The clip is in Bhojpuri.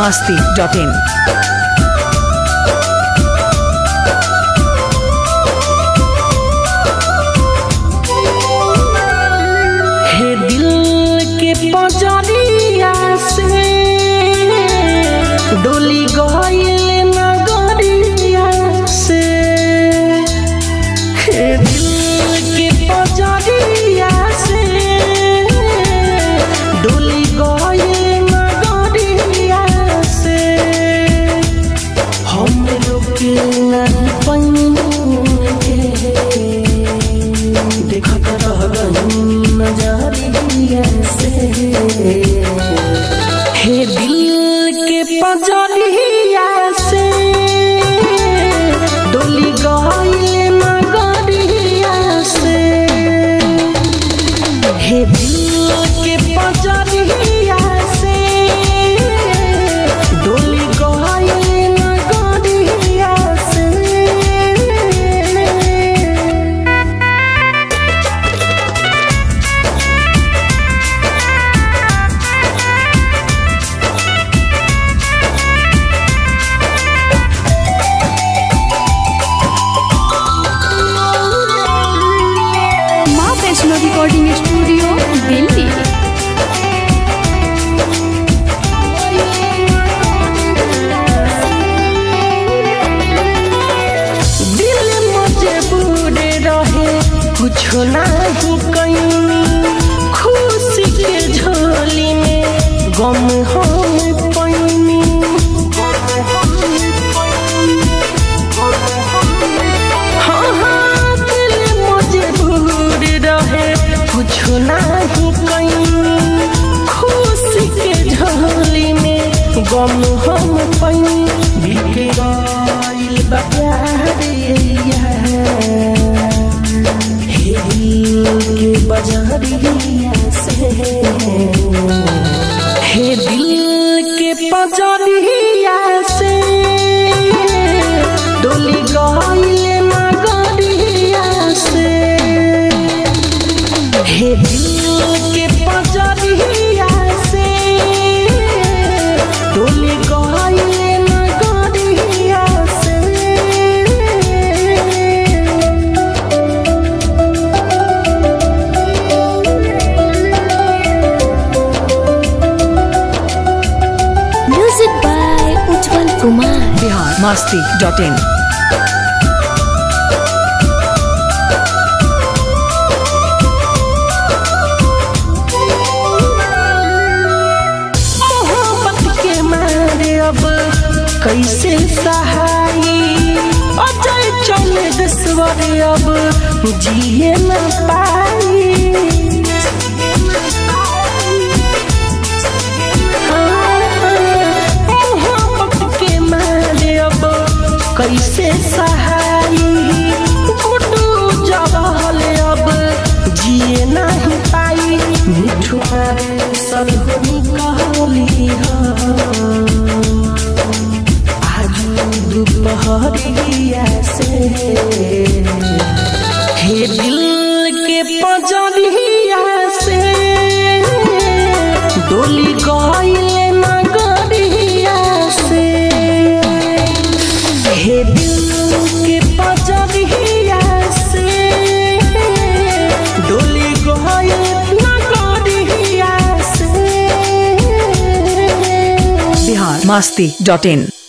masti.in. हे दिल के पजरिया से डोली गईल नगरिया से हे दिल के पजरिया से डोली गईल नगरिया से हम लोग के नहीं पैनी देखत रह गई नजरिया से हे दिल के पजरिया से डोली गईल नगरिया से हे दिल के पजरिया से डोली गईल नगरिया से माँ वैष्णो रिकॉर्डिंग स्टूडियो दिल्ली दिल मुझे बूढ़े रहे कुछ नहीं कहीं खुशी के झोली में गम हम पैनी हाँ हाँ दिल मुझे बूढ़े रहे कुछ नहीं कहीं खुशी के झोली में गम हम पैनी बिके गइल बा प्यारिया हे दिल के बजरिया से हे दिल के बजरिया से डोली गइल नगरिया से हे दिल के बजरिया से डोली गइल नगरिया से music by Ujjwal Kumar Bihar masti.in. मोहब्बत के मारे अब कैसे सहाई अजय चल दसवर अब जिए न पाई मोहब्बत के मारे अब कैसे सहाई गुड्डू जवाहल अब जिए नहीं पाई मिठू मारे सलहुनी कहली आज दोपहरिया से हे दिल के पजरिया से डोली गइल नगरिया से हे दिल के पजरिया से डोली गइल नगरिया से Bihar masti.in.